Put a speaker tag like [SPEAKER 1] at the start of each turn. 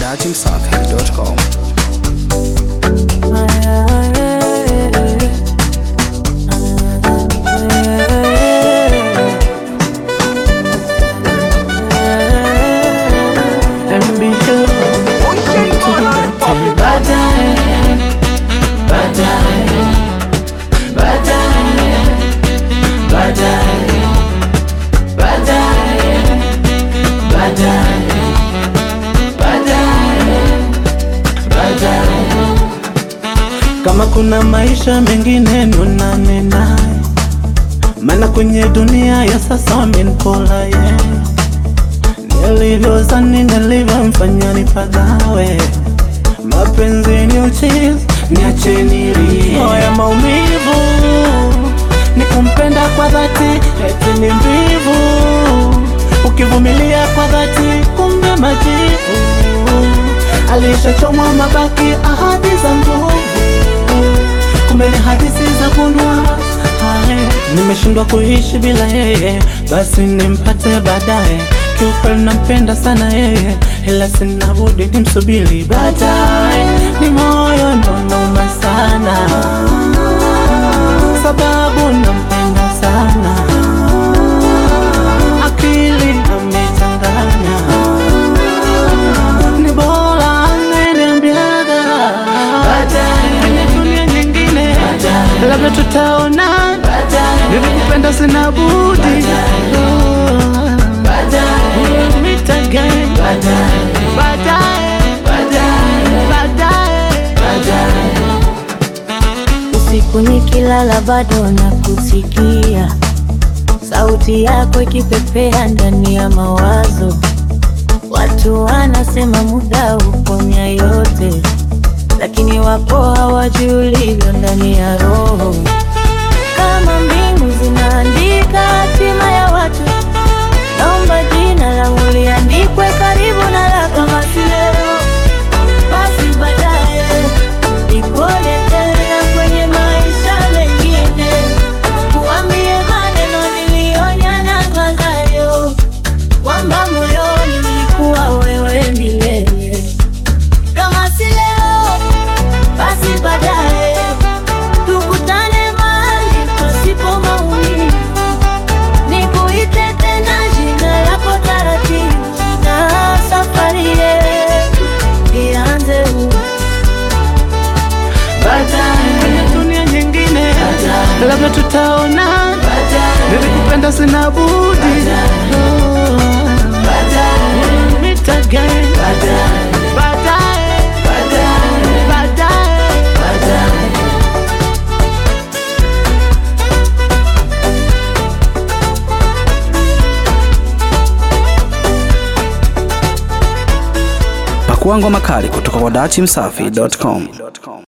[SPEAKER 1] dachimsafi.com.
[SPEAKER 2] Kama kuna maisha mengine nonane naye, maana kwenye dunia ya sasa wamenikola ye nilivyozani nilivyomfanya nipagawe. Mapenzi ni uchizi, niacheni rie ya maumivu, ni kumpenda kwa dhati, eti ni mbivu, ukivumilia kwa dhati, kumbe majivu alishachomwa mabaki, ahadi za nguvu kumbe ni hadithi za kunwa. Haya, nimeshindwa kuishi bila yeye, basi nimpate baadaye. Kiukweli nampenda sana yeye, ila sina budi nimsubiri baadaye. Ni moyo ndo nauma sana, sababu nampenda sana, akili amechanganya ni bora angeniambiaga kwenye dunia nyingine, labda tutaona. Nilikupenda sina budi Oh, meet again. Baadaye, baadaye.
[SPEAKER 3] Usiku nikilala bado nakusikia, sauti yako ikipepea ndani ya mawazo. Watu wanasema muda huponya yote, lakini wapo hawajui ulivyo ndani ya roho. Kama mbingu zinaandika hatima ya watu, naomba jina langu liandikwe karibu na la kama si leo basi baadaye nikuone tena kwenye maisha mengine, kuambie maneno niliyonyana kwayo, kwamba moyoni nilikuwa wewe milele. Kama si leo, basi baadaye tukutane mahali pasipo maumivu, nikuite tena jina lako taratibu, na safari yetu ianze upya.
[SPEAKER 2] baadaye kwenye dunia nyingine, labda tutaona. Nilikupenda sina budi Oh, meet again. Baadaye, baadaye.
[SPEAKER 1] Pakua ngoma kali kutoka kwa dachimsafi.com.